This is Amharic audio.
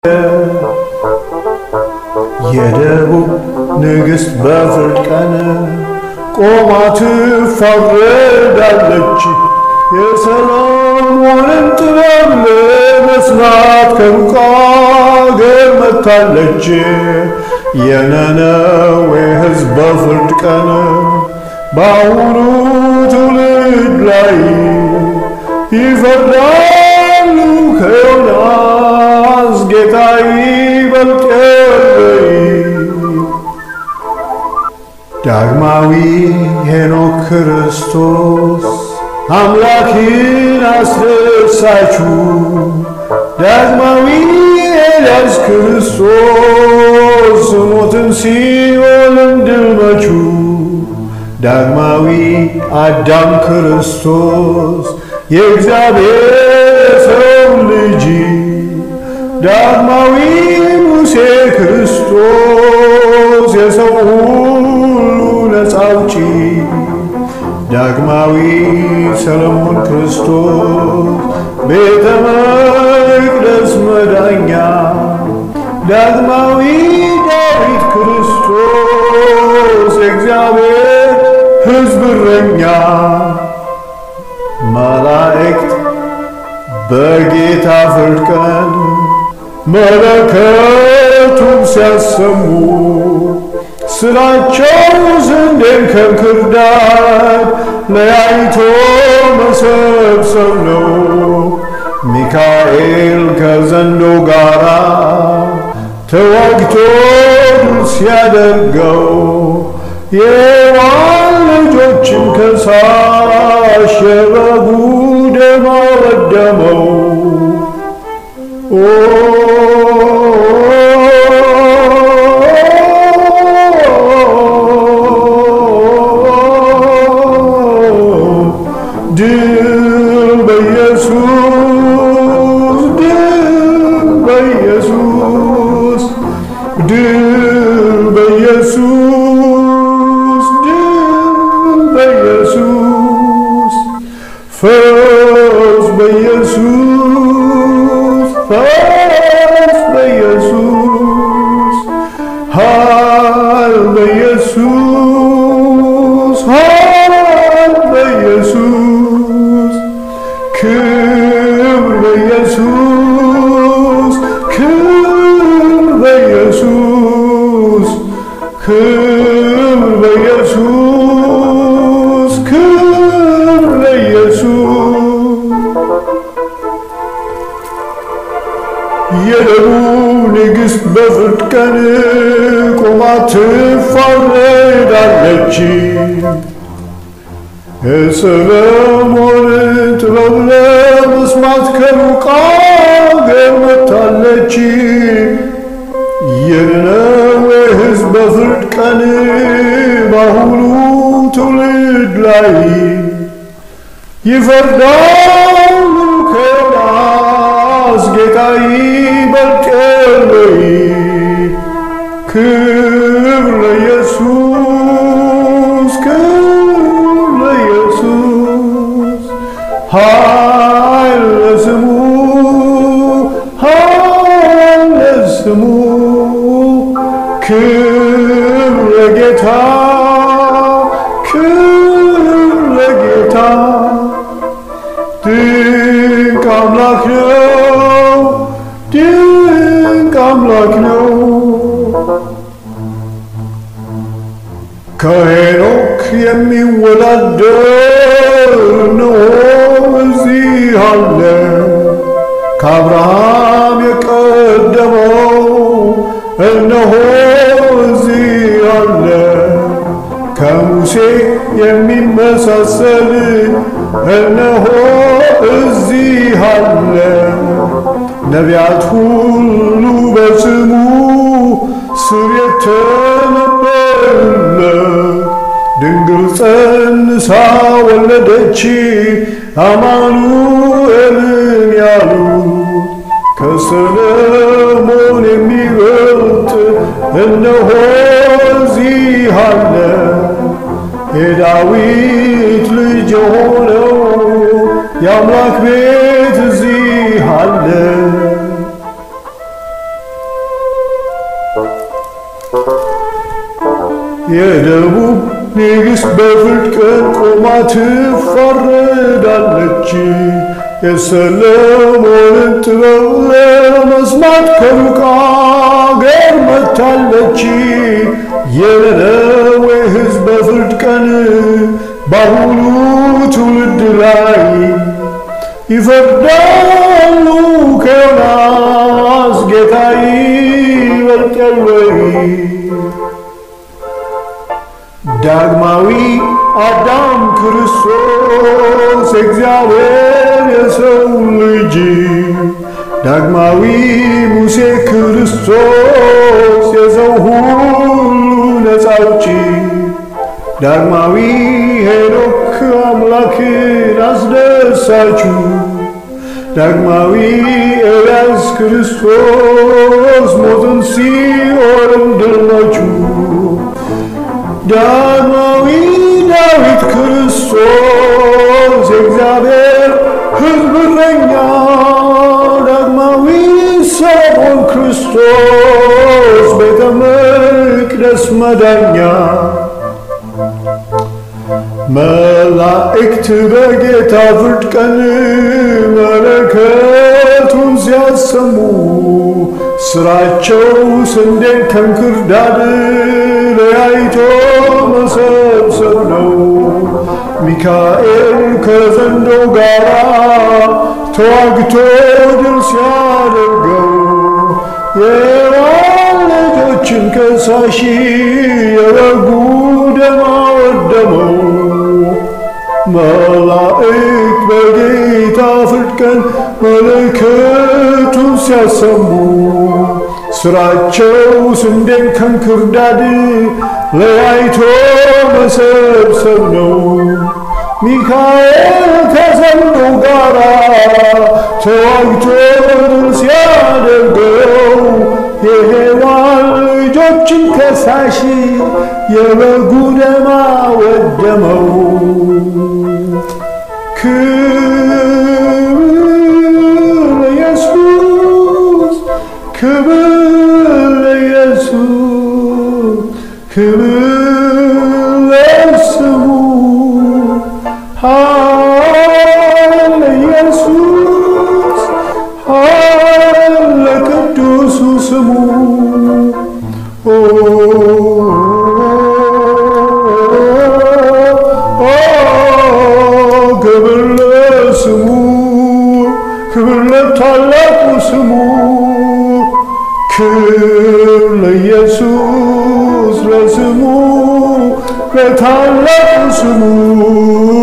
የደቡብ ንግሥት በፍርድ ቀን ቆማ ትፋረዳለች። የሰሎሞንን ጥበብ ለመስማት ከሩቅ አገር መጥታለች። የነነዌ ሕዝብ በፍርድ ቀን በአሁኑ ትውልድ ላይ ይፈርዳሉ ከዮናስ ጌታ ይበልጥ የለይ። ዳግማዊ ሄኖክ ክርስቶስ አምላክን አስደሳችሁ፣ ዳግማዊ ኤልያስ ክርስቶስ ሞትን ሲኦልን ድል መቹ፣ ዳግማዊ አዳም ክርስቶስ የእግዚአብሔር ሰው ልጅ፣ ዳግማዊ ሙሴ ክርስቶስ የሰው ሁሉ ነፃ አውጪ፣ ዳግማዊ ሰለሞን ክርስቶስ ቤተ መቅደስ መዳኛ፣ ዳግማዊ ዳዊት ክርስቶስ የእግዚአብሔር ሕዝብ እረኛ፣ መላእክት በጌታ ፍርድ ቀን መለከቱን ሲያሰሙ ስራቸው ስንዴን ከእንክርዳድ ለያይቶ መሰብሰብ ነው። ሚካኤል ከዘንዶ ጋራ ተዋግቶ ድል ሲያደርገው የዋን ልጆችን ከሳሽ የበጉ ደም አወደመው። ድል በኢየሱስ ድል በኢየሱስ ድል በኢየሱስ ድል በኢየሱስ ፈውስ በኢየሱስ ፈውስ በኢየሱስ ኃይል በኢየሱስ ኃይል በኢየሱስ ክብር በኢየሱስ ክብር በኢየሱስ ክብር በኢየሱስ ክብር ለኢየሱስ የደቡብ ንግሥት በፍርድ ቀን ቆማ ትፋረዳለች። የሰሎሞን ጥበብ ለመስማት ከሩቅ አገር መጥታለች። የነነዌ ሕዝብ በፍርድ ቀን በአሁኑ ትውልድ ላይ ይፈርዳሉ ከዮናስ ጌታ ይበልጥ የለይ። ክብር ለኢየሱስ ክብር ለኢየሱስ ኃይል ለስሙ ኃይል ለስሙ ክብር ለጌታ ክብር ለጌታ ድንቅ አምላክ ነው ድንቅ አምላክ ነው። ከሄኖክ የሚወዳደር ነው እዚህ አለ። ከአብርሃም የቀደመው እነሆ እዚህ አለ። ከሙሴ የሚመሳሰል እነሆ እዚህ አለ። ነቢያት ሁሉ በስሙ ስር የተነበረለት ድንግል ጸንሳ ወለደች አማኑኤልን ያሉት ከሰለሞን የሚበልጥ እነሆ እዚህ አለ። የዳዊት ልጅ የሆነው የአምላክ ቤት እዚህ አለ። የደቡብ ንግሥት በፍርድ ቀን ቆማ ትፋረዳለች። የሰለሞንን ጥበብ ለመስማት ከሩቅ አገር መጥታለች። የነነዌ ሕዝብ በፍርድ ቀን በአሁኑ ትውልድ ላይ ይፈርዳሉ። ከዮናስ ጌታ ይበልጣል ወይ? ዳግማዊ አዳም ክርስቶስ እግዚአብሔር የሰው ልጅ ዳግማዊ ሙሴ ክርስቶስ የሰው ሁሉ ነፃ አውጪ ዳግማዊ ሄኖክ አምላክን አስደሳችሁ ዳግማዊ ኤልያስ ክርስቶስ ሞትን ሲኦልን ድል ነችሁ። ዳግማዊ ዳዊት ክርስቶስ የእግዚአብሔር ሕዝብ እረኛ፣ ዳግማዊ ሰሎሞን ክርስቶስ ቤተ መቅደስ መዳኛ፣ መላእክት በጌታ ፍርድ ቀን መለከቱን ሲያሰሙ ስራቸው ስንዴን ከእንክርዳድ ለያይቶ መሰብሰብ ነው። ሚካኤል ከዘንዶ ጋር ተዋግቶ ድል ሲያደርገው የሔዋን ልጆችን ከሳሺ የበጉ ደም አወደመው። መላእክት በጌታ ፍርድ ቀን መለከቱን ሲያሰሙ ስራቸው ስንዴን ከእንክርዳድ ለያይቶ መሰብሰብ ነው። ሚካኤል ከዘንዶ ጋር ተዋግቶ ድል ሲያደርገው የሔዋን ልጆችን ከሳሽ የበጉ ደም አወደመው። ክብር ለኢየሱስ ክብር ለኢየሱስ ክብር ለስሙ ኃይል ለኢየሱስ ኃይል ለቅዱሱ ስሙ ኦ ክብር ለስሙ ክብር ለታላቁ ስሙ ክብር ለኢየሱስ ለስሙ ለታላቁ ስሙ